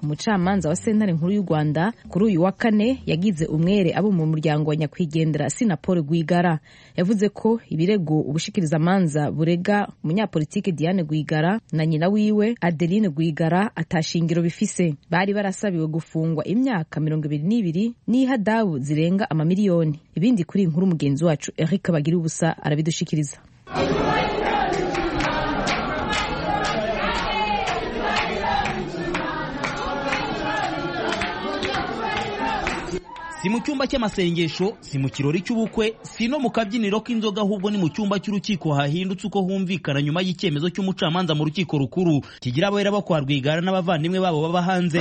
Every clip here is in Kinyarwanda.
umucamanza wa sentare nkuru y'u rwanda kuri uyu wa kane yagize umwere abo mu muryango wa nyakwigendera sinapol rwigara yavuze ko ibirego ubushikirizamanza burega umunyapolitike diane rwigara na nyina wiwe adeline rwigara atashingiro bifise bari barasabiwe gufungwa imyaka mirongo ibiri n'ibiri n'ihadabu zirenga amamiliyoni ibindi kuri iyi nkuru mugenzi wacu eric bagira ubusa arabidushikiriza si mu cyumba cy'amasengesho si mu kirori cy'ubukwe si no mu kabyiniro k'inzoga ahubwo ni mu cyumba cy'urukiko hahindutse uko humvikana nyuma y'icyemezo cy'umucamanza mu rukiko rukuru kigira abera bakwa rwigara n'abavandimwe babo baba hanze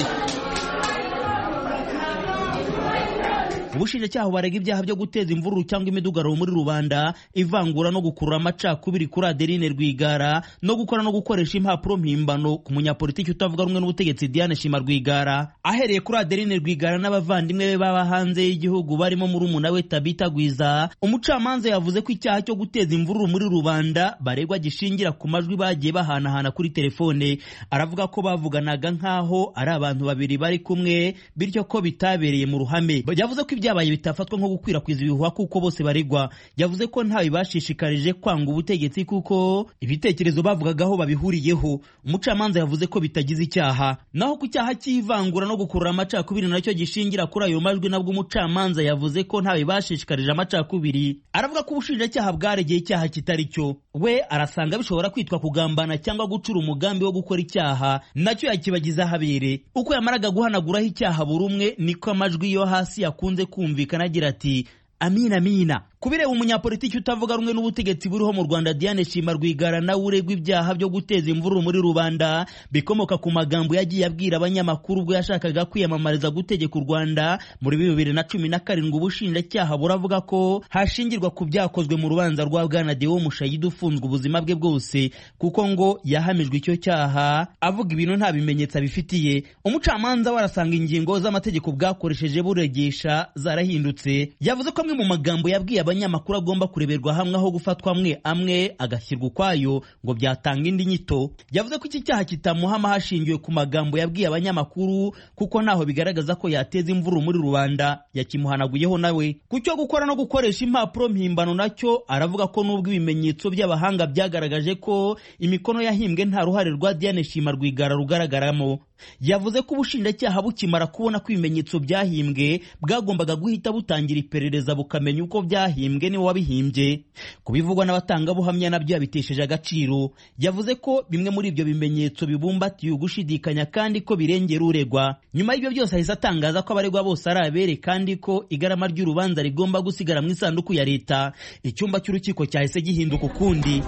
ubushinjacyaha barega ibyaha byo guteza imvururu cyangwa imidugararo muri rubanda ivangura no gukurura amacakubiri kuri adeline rwigara no gukora no gukoresha impapuro mpimbano ku munyapolitiki utavuga rumwe n'ubutegetsi diane shima rwigara ahereye kuri adeline rwigara n'abavandimwe be baba hanze y'igihugu barimo murumuna we tabita gwiza umucamanza yavuze ko icyaha cyo guteza imvururu muri rubanda baregwa gishingira ku majwi bagiye bahanahana kuri telefone aravuga ko bavuganaga nk'aho ari abantu babiri bari kumwe bityo ko bitabereye mu ruhame yavuze ko ibyo ibyabaye bitafatwa nko gukwirakwiza ibihuha kuko bose baregwa yavuze ko ntawe bashishikarije kwanga ubutegetsi kuko ibitekerezo bavugagaho babihuriyeho umucamanza yavuze ko bitagize icyaha naho ku cyaha cy'ivangura no gukurura amacakubiri nacyo gishingira kuri ayo majwi nabwo umucamanza yavuze ko ntawe bashishikarije amacakubiri aravuga ko ubushinjacyaha bwaregeye icyaha kitari cyo we arasanga bishobora kwitwa kugambana cyangwa gucura umugambi wo gukora icyaha nacyo yakibagiza ahabere uko yamaraga guhanaguraho icyaha buri umwe niko amajwi yo hasi yakunze kumvikana agira ati amina amina ku bireba umunyapolitiki utavuga rumwe n'ubutegetsi buriho mu rwanda diane shima rwigara nawe uregwa ibyaha byo guteza imvururu muri rubanda bikomoka ku magambo yagiye abwira abanyamakuru ubwo yashakaga kwiyamamariza gutegeka u rwanda muri bibiri na cumi na karindwi ubushinjacyaha buravuga ko hashingirwa ku byakozwe mu rubanza rwa bwana dewo mushayidi ufunzwe ubuzima bwe bwose kuko ngo yahamijwe icyo cyaha avuga ibintu nta bimenyetso abifitiye umucamanza we arasanga ingingo z'amategeko bwakoresheje buregesha zarahindutse yavuze ko amwe mu magambo yabwiye abanyamakuru agomba kureberwa hamwe aho gufatwa amwe amwe agashyirwa ukwayo ngo byatanga indi nyito yavuze ko iki cyaha kitamuhama hashingiwe ku magambo yabwiye abanyamakuru kuko ntaho bigaragaza ko yateza imvururu muri rubanda yakimuhanaguyeho nawe ku cyo gukora no gukoresha impapuro mpimbano nacyo aravuga ko n'ubwo ibimenyetso by'abahanga byagaragaje ko imikono yahimbwe nta ruhare rwa diane shima rwigara rugaragaramo yavuze ko ubushinjacyaha bukimara kubona ko ibimenyetso byahimbwe bwagombaga guhita butangira iperereza bukamenya uko byahimbwe niwe wabihimbye kubivugwa n'abatangabuhamya nabyo yabitesheje agaciro yavuze ko bimwe muri ibyo bimenyetso bibumbatiye ugushidikanya kandi ko birengera uregwa nyuma y'ibyo byose ahise atangaza ko abaregwa bose ari abere kandi ko igarama ry'urubanza rigomba gusigara mu isanduku ya leta icyumba cy'urukiko cyahise gihinduka ukundi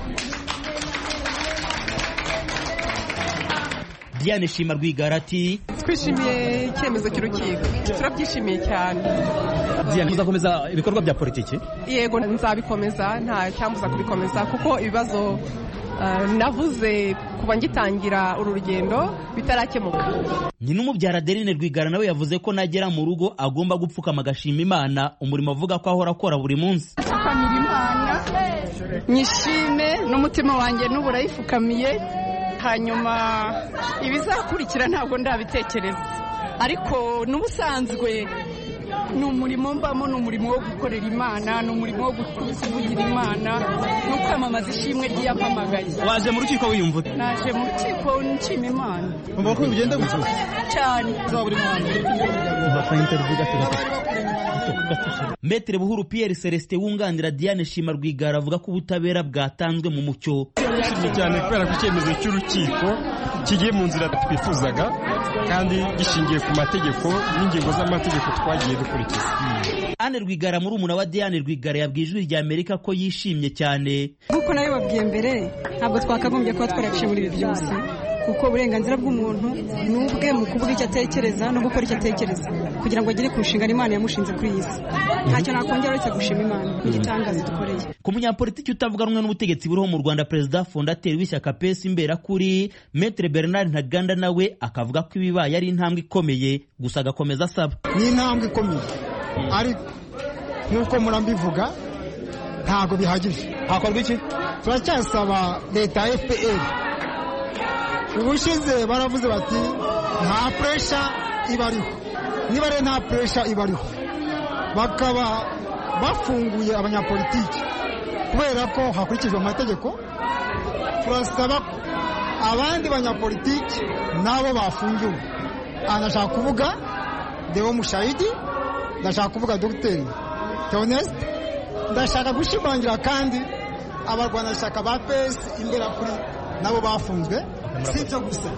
Diane Shima Rwigara ati twishimiye icyemezo cy'urukiko turabyishimiye cyane Diane uzakomeza ibikorwa bya politiki yego nzabikomeza nta cyambuza kubikomeza kuko ibibazo navuze kuba ngitangira uru rugendo bitarakemuka nyina umubyara Adeline Rwigara nawe yavuze ko nagera mu rugo agomba gupfukama agashima Imana umurimo avuga ko ahora akora buri munsi apfukamira Imana nyishime n'umutima wanjye n'uburayifukamiye hanyuma ibizakurikira ntabwo ndabitekereza ariko n'ubusanzwe ni umurimo mbamo ni umurimo wo gukorera imana ni umurimo wo kuvugira imana no kwamamaza ishimwe ry'iyamamagaye waje mu rukiko wiyumvura naje mu rukiko nshima imana umva ko bigenda gusa cyane buri muntu Metre Buhuru Pierre Celestin wunganira Diane Shima Rwigara avuga ko ubutabera bwatanzwe mu mucyo. Turishimye cyane kubera ko icyemezo cy'urukiko kigiye mu nzira twifuzaga kandi gishingiye ku mategeko n'ingingo z'amategeko twagiye dukurikiza. Anne Rwigara muri umuna wa Diane Rwigara yabwiye ijwi rya Amerika ko yishimye cyane. Nk'uko nabibabwiye mbere ntabwo twakagombye kuba twaraciye muri ibi byose. kuko uburenganzira bw'umuntu ni ubwe mu kuvuga icyo atekereza no gukora icyo atekereza kugira ngo agere ku nshingano imana yamushinze kuri iyi si ntacyo nakongera uretse gushima imana n'igitangaza dukoreye ku munyapolitiki utavuga rumwe n'ubutegetsi buriho mu rwanda perezida fondateri w'ishyaka pesi imberakuri metere bernard ntaganda nawe akavuga ko ibibaye ari intambwe ikomeye gusa agakomeza asaba ni intambwe ikomeye ariko nk'uko murambivuga ntabwo bihagije hakorwa iki turacyasaba leta ya fpr ubushize baravuze bati nta puresha ibariho niba rero nta puresha ibariho bakaba bafunguye abanyapolitiki kubera ko hakurikijwe amategeko turasaba ko abandi banyapolitiki nabo bafungiwe aha ndashaka kuvuga deo mushayidi ndashaka kuvuga dogiteri teonesite ndashaka gushimangira kandi abarwanashyaka ba pesi imbere kuri nabo bafunzwe si ibyo gusa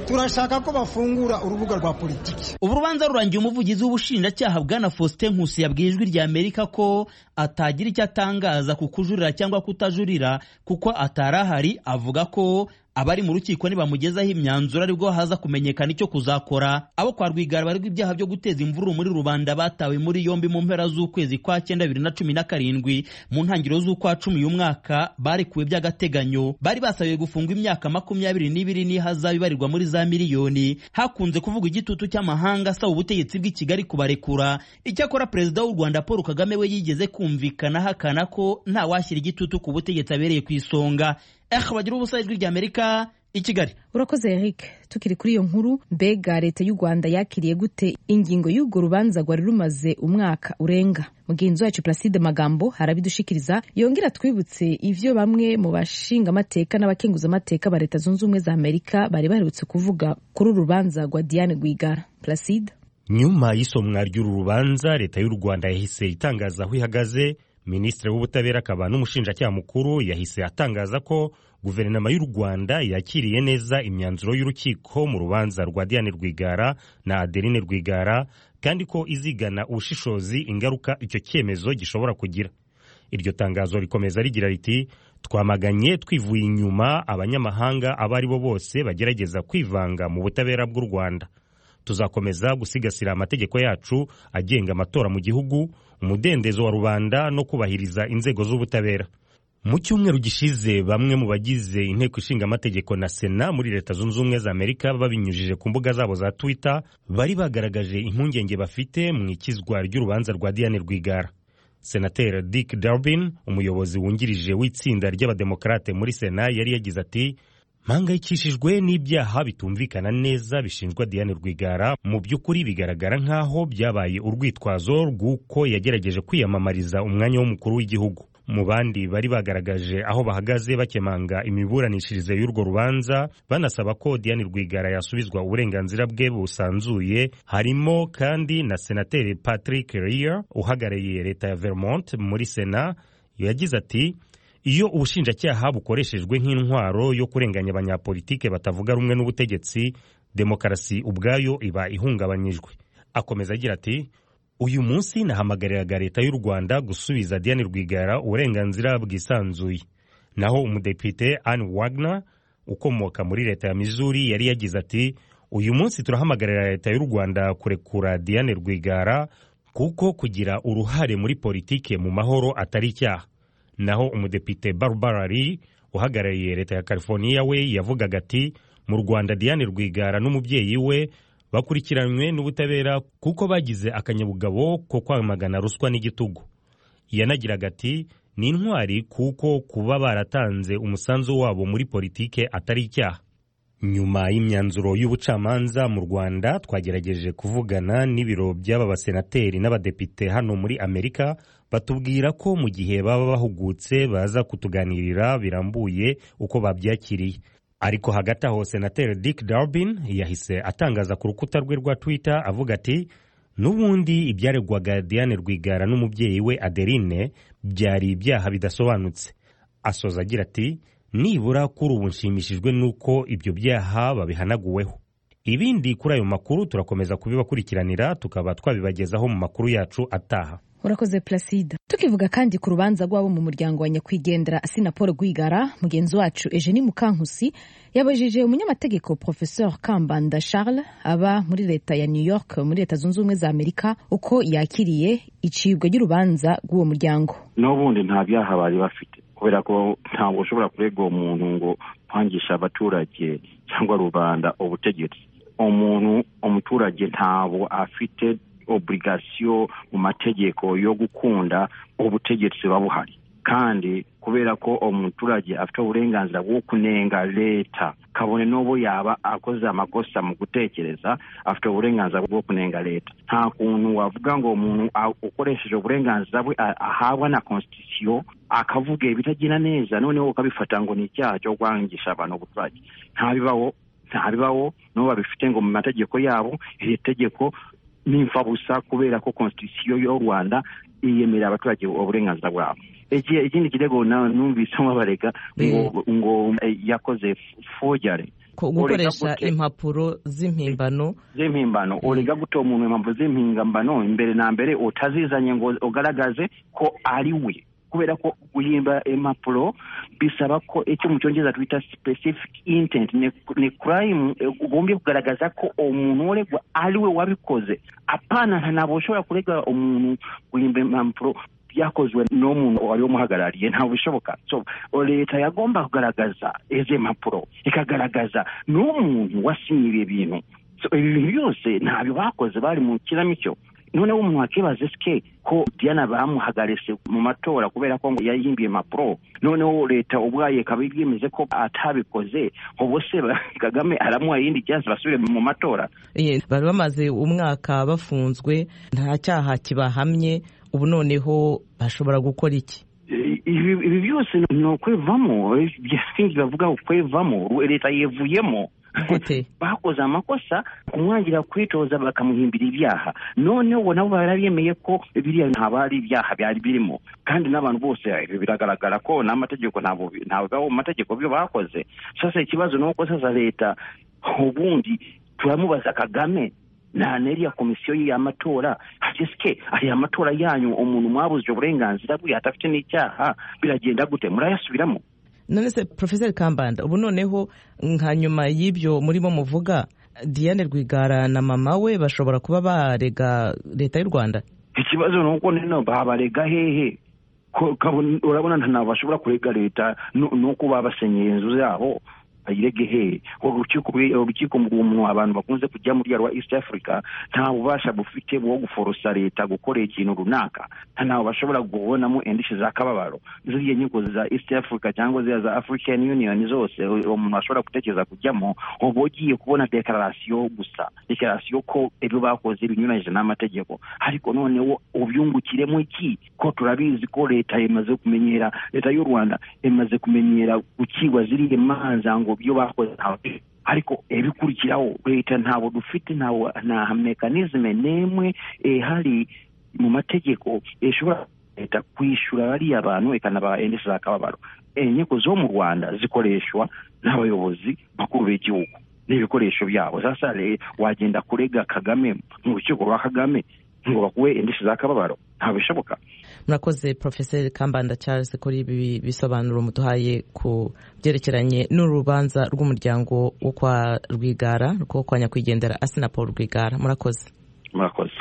turashaka ko bafungura urubuga rwa politiki ubu rubanza rurangiye umuvugizi w'ubushinjacyaha bwana faustin nkusi yabwiye ijwi rya amerika ko atagira icyo atangaza ku kujurira cyangwa kutajurira kuko atari ahari avuga ko abari mu rukiko nibamugezaho imyanzuro aribwo haza kumenyekana icyo kuzakora abo kwa rwigara baregwa ibyaha byo guteza imvururu muri rubanda batawe muri yombi mu mpera z'ukwezi kwa cyenda bibiri na cumi na karindwi mu ntangiriro z'ukwa cumi y'umwaka barekuwe by'agateganyo bari basabiwe gufungwa imyaka makumyabiri n'ibiri n'ihazabu ibarirwa muri za miliyoni hakunze kuvugwa igitutu cy'amahanga asaba ubutegetsi bw'i Kigali kubarekura icyakora perezida w'u Rwanda Paul Kagame we yigeze kumvikana ahakana ko ntawashyira igitutu ku butegetsi abereye ku isonga ehe bagira ubusa ijwi rya amerika i kigali urakoze eric tukiri kuri iyo nkuru mbega leta y'u rwanda yakiriye gute ingingo y'urwo rubanza rwari rumaze umwaka urenga mugenzi wacu placide magambo harabidushikiriza yongera twibutse ivyo bamwe mu bashingamateka n'abakenguzamateka ba leta zunze ubumwe za amerika bari baherutse kuvuga kuri uru rubanza rwa diane rwigara placide nyuma y'isomwa ry'uru rubanza leta y'u rwanda yahise itangaza aho ihagaze minisitiri w'ubutabera akaba n'umushinjacyaha mukuru yahise atangaza ko guverinoma y'u rwanda yakiriye neza imyanzuro y'urukiko mu rubanza rwa diane rwigara na adeline rwigara kandi ko izigana ubushishozi ingaruka icyo cyemezo gishobora kugira iryo tangazo rikomeza rigira riti twamaganye twivuye inyuma abanyamahanga abo ari bo bose bagerageza kwivanga mu butabera bw'u rwanda tuzakomeza gusigasira amategeko yacu agenga amatora mu gihugu umudendezo wa rubanda no kubahiriza inzego z'ubutabera mu cyumweru gishize bamwe mu bagize inteko ishinga amategeko na sena muri leta zunze ubumwe za amerika babinyujije ku mbuga zabo za twitter bari bagaragaje impungenge bafite mu ikizwa ry'urubanza rwa diane rwigara senateri dick durbin umuyobozi wungirije w'itsinda ry'abademokarate muri sena yari yagize ati mpangayikishijwe n'ibyaha bitumvikana neza bishinjwa Diane Rwigara mu by'ukuri bigaragara nk'aho byabaye urwitwazo rw'uko yagerageje kwiyamamariza umwanya w'umukuru w'igihugu mu bandi bari bagaragaje aho bahagaze bakemanga imiburanishirize y'urwo rubanza banasaba ko Diane Rwigara yasubizwa uburenganzira bwe busanzuye harimo kandi na senateri Patrick Leahy uhagarariye leta ya Vermont muri Sena yagize ati iyo ubushinjacyaha bukoreshejwe nk'intwaro yo kurenganya abanyapolitike batavuga rumwe n'ubutegetsi demokarasi ubwayo iba ihungabanyijwe akomeza agira ati uyu munsi nahamagariraga leta y'u rwanda gusubiza diane rwigara uburenganzira bwisanzuye naho umudepite anne wagner ukomoka muri leta ya mizuri yari yagize ati uyu munsi turahamagarira leta y'u rwanda kurekura diane rwigara kuko kugira uruhare muri politike mu mahoro atari icyaha naho umudepite Barbara Lee uhagarariye leta ya California we yavugaga ati mu Rwanda Diane Rwigara n'umubyeyi we bakurikiranywe n'ubutabera kuko bagize akanyabugabo ko kwamagana ruswa n'igitugu yanagiraga ati ni intwari kuko kuba baratanze umusanzu wabo muri politike atari icyaha nyuma y'imyanzuro y'ubucamanza mu rwanda twagerageje kuvugana n'ibiro by'aba basenateri n'abadepite hano muri amerika batubwira ko mu gihe baba bahugutse baza kutuganirira birambuye uko babyakiriye ariko hagati aho senateri dick darbin yahise atangaza ku rukuta rwe rwa twitter avuga ati n'ubundi ibyaregwaga diane rwigara n'umubyeyi we adeline byari ibyaha bidasobanutse asoza agira ati nibura kuri ubu nshimishijwe n'uko ibyo byaha babihanaguweho ibindi kuri ayo makuru turakomeza kubibakurikiranira tukaba twabibagezaho mu makuru yacu ataha urakoze placide tukivuga kandi ku rubanza rw'abo mu muryango wa nyakwigendera asina paul rwigara mugenzi wacu eugenie mukankusi yabajije umunyamategeko professeur kambanda charles aba muri leta ya new york muri leta zunze ubumwe za amerika uko yakiriye icibwa ry'urubanza rw'uwo muryango n'ubundi nta byaha bari bafite kubera ko ntabwo ushobora kurega uwo muntu ngo kwangisha abaturage cyangwa rubanda ubutegetsi umuntu umuturage ntabwo afite oburigasiyo mu mategeko yo gukunda ubutegetsi buba buhari kandi kubera ko umuturage afite uburenganzira bwo kunenga leta kabone n'ubu yaba akoze amakosa mu gutekereza afite uburenganzira bwo kunenga leta nta kuntu wavuga ngo umuntu a- ukoresheje uburenganzira bwe a- ahabwa na constitution akavuga ibitagenda neza noneho ukabifata ngo ni icyaha cyo kwangisha abantu ubuturage ntabibaho ntabibaho n'ubu babifite ngo mu mategeko yabo iri tegeko ni imfabusa kubera ko constitution y'u rwanda iyemerera abaturage uburenganzira bwabo Iki- ikindi kirego na- numvise nk'abarega ngo ngo eh, yakoze forgery ko Ureka gukoresha gute? impapuro z'impimbano z'impimbano urega guta umuntu impamvu z'impimbano imbere na mbere utazizanye ngo ugaragaze ko ari we kubera ko guhimba impapuro bisaba ko icyo mu cyongereza twita specific intent ni, ni crime eh, ugombye kugaragaza ko umuntu uregwa ari we wabikoze apana ntabwo ushobora kurega umuntu guhimba impapuro byakozwe n'umuntu wari umuhagarariye ntabwo bishoboka so leta yagomba kugaragaza izi mpapuro ikagaragaza n'umuntu wasinye ibi bintu So, ibi bintu byose ntabyo bakoze bari mu kinamico noneho umuntu wakibaza sike ko diana bamuhagaritse mu matora kubera ko ngo yayihimbiye impapuro noneho leta ubwaye ikaba yemeze ko atabikoze ubu se ba- kagame aramuha iyindi cyansi basubire mu matora Eh, bari bamaze umwaka bafunzwe nta cyaha kibahamye ubu noneho bashobora gukora iki I- ibi ibi byose ni ukwevamo eh, sinzi bavuga ukwevamo leta yevuyemo gute bakoze amakosa kumwangira kwitoza bakamuhimbira ibyaha noneho ubu nabo barabyemeye ko biriya ntabwo ari ibyaha byari birimo kandi n'abantu bose eh, biragaragara ko n'amategeko ntabwo bi- ntabwo bibaho mu mategeko byo bakoze sasa ikibazo ni uko sasa leta ubundi turamubaza kagame nta n'iriya komisiyo y'amatora hasesike ariya matora yanyu umuntu mwabuzije uburenganzira bwe adafite n'icyaha biragenda gute murayasubiramo none se profeseri kambanda ubu noneho nka nyuma y'ibyo murimo muvuga diane rwigara na mama we bashobora kuba barega leta y'u rwanda ikibazo ni uko nino babarega hehe Ko- kabone- urabona nta ntabwo bashobora kurega leta nu- nuko babasenyeye inzu zabo bayirege hehe Ubwo urukiko bwe- urukiko mu- mu abantu bakunze kujya muri rwa east africa nta bubasha bufite bwo guforosa leta gukora ikintu runaka nta ntabwo bashobora kubonamo indishyi za kababaro ziriya nkiko za east africa cyangwa ziriya za african union zose u- umuntu ashobora gutekereza kujyamo uba ugiye kubona dekararasiyo gusa dekararasiyo ko ibyo bakoze binyuranyije n'amategeko ariko noneho ubyungukiremo iki ko turabizi ko leta imaze kumenyera leta y'u rwanda imaze kumenyera gukigwa ziriya manza ngo ibyo bakoze ntabwo ariko ibikurikiraho leta ntabwo dufite ntabwo nta mekanizme n'imwe ihari mu mategeko ishobora leta kwishyura bariya bantu ikanabaha indishyi z'akababaro inkiko zo mu rwanda zikoreshwa n'abayobozi bakuru b'igihugu n'ibikoresho byabo sasa re- wagenda kurega kagame mu rukiko rwa kagame ngo bakuwe indishyi z'akababaro ntabwo bishoboka murakoze profeseri kambanda charles kuri ibi bisobanuro muduhaye ku byerekeranye n'urubanza rw'umuryango wo kwa rwigara rwo kwa nyakwigendera asina paul rwigara murakoze murakoze